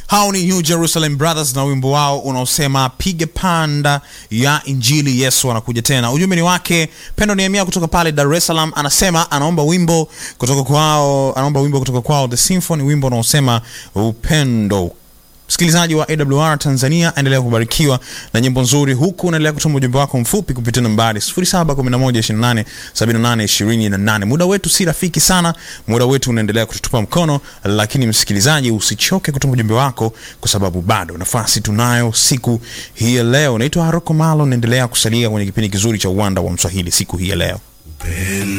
hao ni New Jerusalem Brothers na wimbo wao unaosema piga panda ya injili Yesu anakuja tena. Ujumbe ni wake Pendo Nehemia kutoka pale Dar es Salaam, anasema anaomba wimbo kutoka kwao, anaomba wimbo kutoka kwao The Symphony, wimbo unaosema upendo. Msikilizaji wa AWR Tanzania, endelea kubarikiwa na nyimbo nzuri, huku unaendelea kutuma ujumbe wako mfupi kupitia nambari 0711287828. Muda wetu si rafiki sana, muda wetu unaendelea kututupa mkono, lakini msikilizaji, usichoke kutuma ujumbe wako, kwa sababu bado nafasi tunayo siku hii ya leo. Naitwa Haroko Malo, naendelea kusalia kwenye kipindi kizuri cha uwanda wa Mswahili siku hii ya leo.